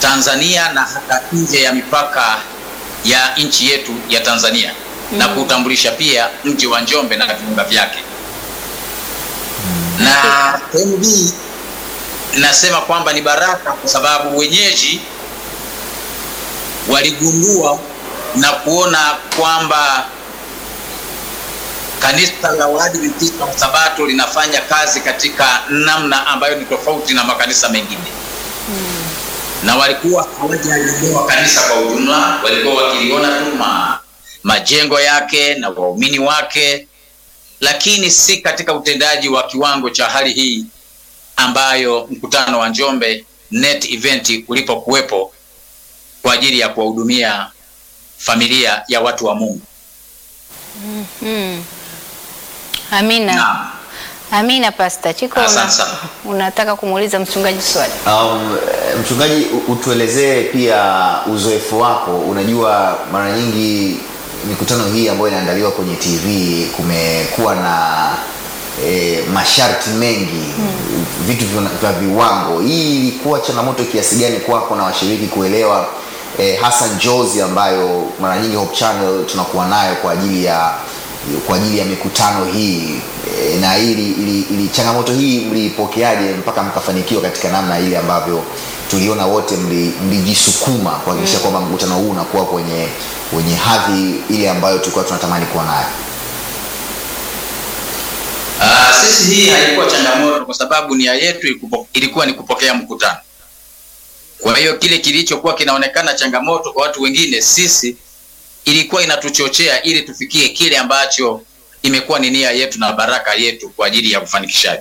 Tanzania na hata nje ya mipaka ya nchi yetu ya Tanzania na kuutambulisha pia mji wa Njombe na viunga vyake. Na sehemu hii nasema kwamba ni baraka kwa sababu wenyeji waligundua na kuona kwamba kanisa la Waadventista wa Sabato linafanya kazi katika namna ambayo ni tofauti na makanisa mengine na walikuwa hawajalielewa kanisa kwa ujumla, walikuwa wakiliona tu ma, majengo yake na waumini wake, lakini si katika utendaji wa kiwango cha hali hii ambayo mkutano wa Njombe Net Event ulipokuwepo kwa ajili ya kuwahudumia familia ya watu wa Mungu. Mm. Amina. Naam. Amina Pastor Chiko, una, Asante sana. unataka kumuuliza mchungaji swali? Um, mchungaji, u- utuelezee pia uzoefu wako. Unajua, mara nyingi mikutano hii ambayo inaandaliwa kwenye TV kumekuwa na e, masharti mengi vitu vya- vya viwango. Hii ilikuwa changamoto kiasi gani kwako na washiriki kuelewa e, hasa njozi ambayo mara nyingi Hope Channel tunakuwa nayo kwa ajili ya kwa ajili ya mikutano hii e, na ili, ili, ili changamoto hii mliipokeaje mpaka mkafanikiwa katika namna ile ambavyo tuliona wote mli- mlijisukuma kuhakikisha kwamba mkutano huu unakuwa kwenye wenye hadhi ile ambayo tulikuwa tunatamani kuwa nayo Ah, sisi hii haikuwa changamoto kwa sababu nia yetu ilikupo- ilikuwa ni kupokea mkutano. Kwa hiyo kile kilichokuwa kinaonekana changamoto kwa watu wengine, sisi ilikuwa inatuchochea ili tufikie kile ambacho imekuwa ni nia yetu na baraka yetu kwa ajili ya ufanikishaji.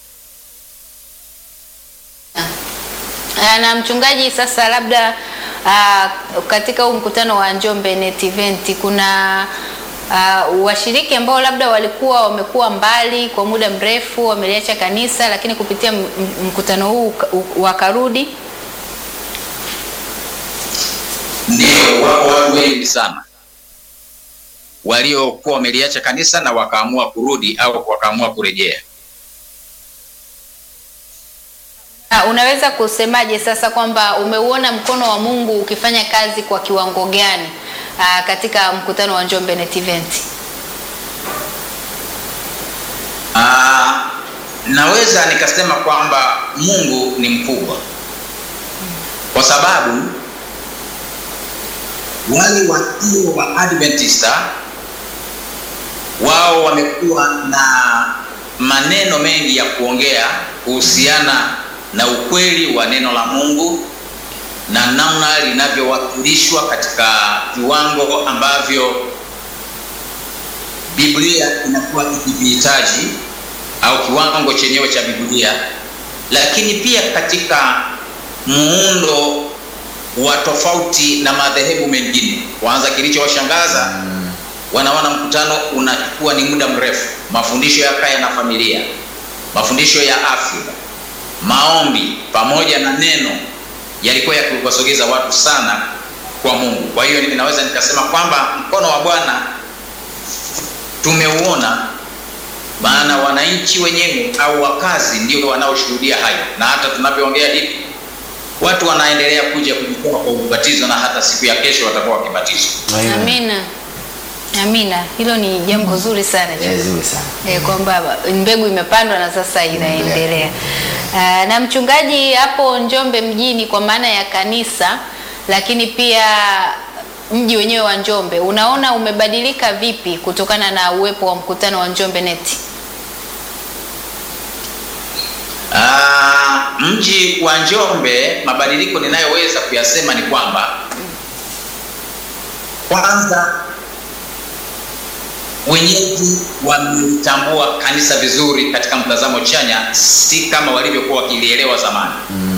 Ah, Na mchungaji, sasa labda ah, katika huu mkutano wa Njombe Net Event kuna ah, washiriki ambao labda walikuwa wamekuwa mbali kwa muda mrefu, wameliacha kanisa, lakini kupitia m- m- mkutano huu uka- u- wakarudi. Ndio, wako watu wengi sana waliokuwa wameliacha kanisa na wakaamua kurudi au wakaamua kurejea. Ah, unaweza kusemaje sasa kwamba umeuona mkono wa Mungu ukifanya kazi kwa kiwango gani ah, katika mkutano wa Njombe Net Event? Ah, naweza nikasema kwamba Mungu ni mkubwa kwa sababu wale wasio wa Adventista wao wamekuwa na maneno mengi ya kuongea kuhusiana na ukweli wa neno la Mungu na namna linavyowakilishwa katika viwango ambavyo Biblia inakuwa ikivihitaji au kiwango chenyewe cha Biblia, lakini pia katika muundo wa tofauti na madhehebu mengine. Kwanza kilichowashangaza wanaona mkutano unachukua ni muda mrefu, mafundisho ya kaya na familia, mafundisho ya afya, maombi pamoja na neno yalikuwa yakiwasogeza watu sana kwa Mungu. Kwa hiyo ninaweza nikasema kwamba mkono wa Bwana tumeuona, maana wananchi wenyewe au wakazi ndio wanaoshuhudia hayo, na hata tunavyoongea hivi watu wanaendelea kuja kujitoa kwa ubatizo na hata siku ya kesho watakuwa wakibatizwa. Amina. Amina. Hilo ni jambo zuri sana. Eh, zuri sana E, kwamba mbegu imepandwa na sasa inaendelea. Ah, na mchungaji hapo Njombe mjini kwa maana ya kanisa, lakini pia mji wenyewe wa Njombe, unaona umebadilika vipi kutokana na uwepo wa mkutano wa Njombe Net? Ah, mji wa Njombe, mabadiliko ninayoweza kuyasema ni kwamba kwanza wenyeji wamelitambua kanisa vizuri katika mtazamo chanya, si kama walivyokuwa wakilielewa zamani.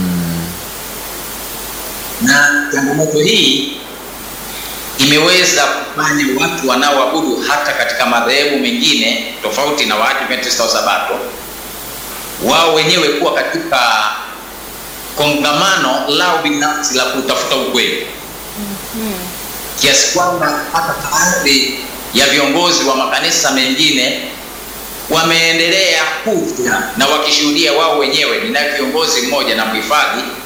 Na changamoto hii imeweza kufanya watu wanaoabudu hata katika madhehebu mengine tofauti na Waadventista wa Sabato wao wenyewe kuwa katika kongamano lao binafsi la kutafuta ukweli kiasi kwamba hata baadhi ya viongozi wa makanisa mengine wameendelea kuja na wakishuhudia wao wenyewe. Ninaye kiongozi mmoja na mhifadhi